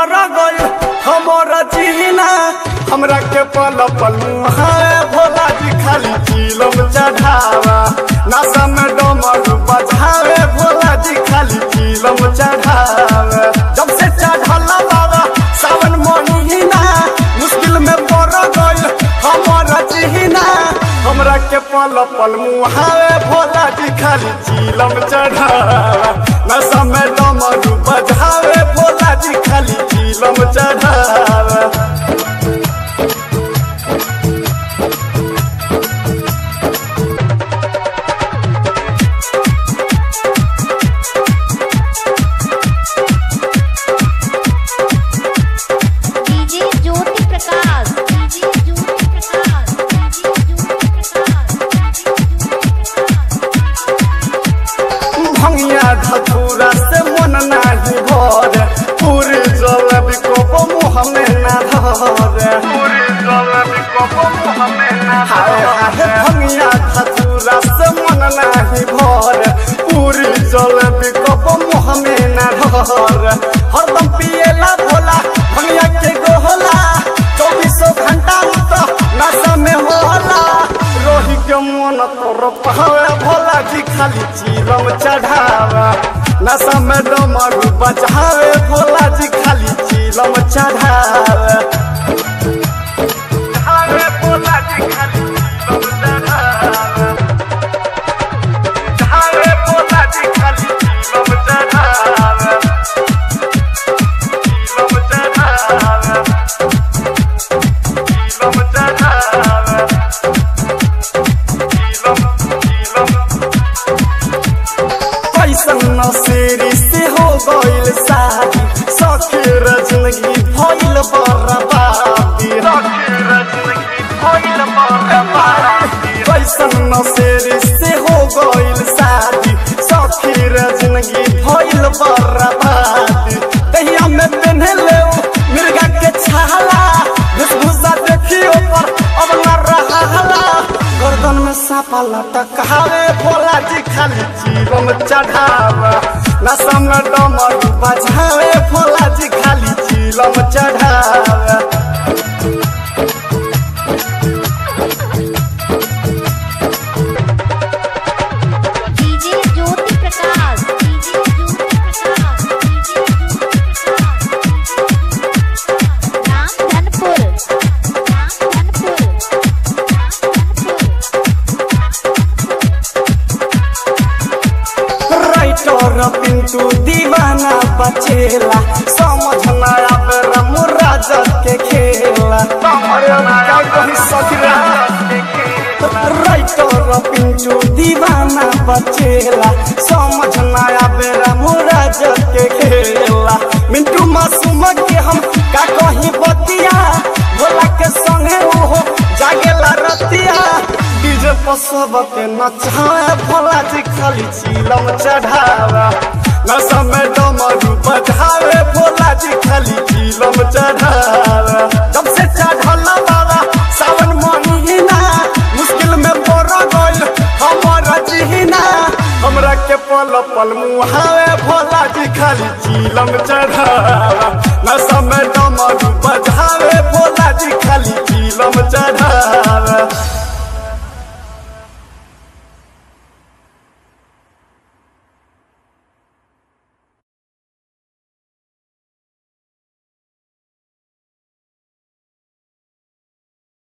पर गइल हमारा जीना हमरा के पल पल मुहाए भोला जी खाली चिलम चढ़ावा नशा में डमर बजावे भोला जी खाली चिलम चढ़ावे जब से चढ़ल बाबा सावन महीना मुश्किल में पड़ गइल हमारा जीना हमरा के पल पल मुहावे भोला जी खाली चिलम चढ़ावा नशा में डमर बजावे भोला जी खाली चिलम चढ़ावा DJ Jyoti Prakash DJ Jyoti Prakash DJ Jyoti Prakash भंगिया धतूरा से मन नाही भर पूरी जल विकोप मुँह में ना धर पूरी जल विकोप मुँह में ना हाय हाय भंगिया धतूरा से मन नाही भर पूरी जल विकोप मुँह में ना धर हरदम पिएला भोला भंगिया के गोहला चौबीसों घंटा तो नशा में होला रोही के मन तोर पहावे भोला जी खाली चिलम चढ़ावा नशा में डमरू बजावे भोला जी खाली चिलम चढ़ावे चढ़ावे भोला जी खाली चिलम चढ़ावे चढ़ावे भोला जी खाली चिलम चढ़ावे चिलम चढ़ावे चिलम चढ़ावे कैसन नसेरी से हो गइल शादी सखीर जिंदगी भइल बर्बादी कैसन नसेरी से हो गइल शादी सखीर जिंदगी भइल बर्बादी दहिया में पेन्हे ले मिर्गा के छाला वेशभूषा देखियो पर अब न रहाला गर्दन में सापा लटकावे भोला जी खाली चिलम चढ़ावा नशा में डमर बजावे भोला जी खाली चिलम चढ़ावा DJ Jyoti Prakash DJ Jyoti Prakash DJ Jyoti Prakash Ram Dhanpur Ram Dhanpur writer Pintu Deewana बचेला समझ ना आवे राज के खेला राइटर पिंटू दीवाना बचेला समझ ना आवे राज के खेला मिंटू मासूम के हम का कहीं बतिया भोला के संगे ओहो जागेला रतिया डीजे पर सबके नचाए भोला जी खाली चिलम चढ़ावा नशा में डमरू बजावे भोला जी खाली चिलम चढ़ावा जब से चढ़ल बाबा सावन महीना मुश्किल में पड़ गइल हमारा जीना हमरा के पल पल मुहावे भोला जी खाली चिलम चढ़ावा नशा में डमरू बजावे भोला जी खाली चिलम चढ़ावा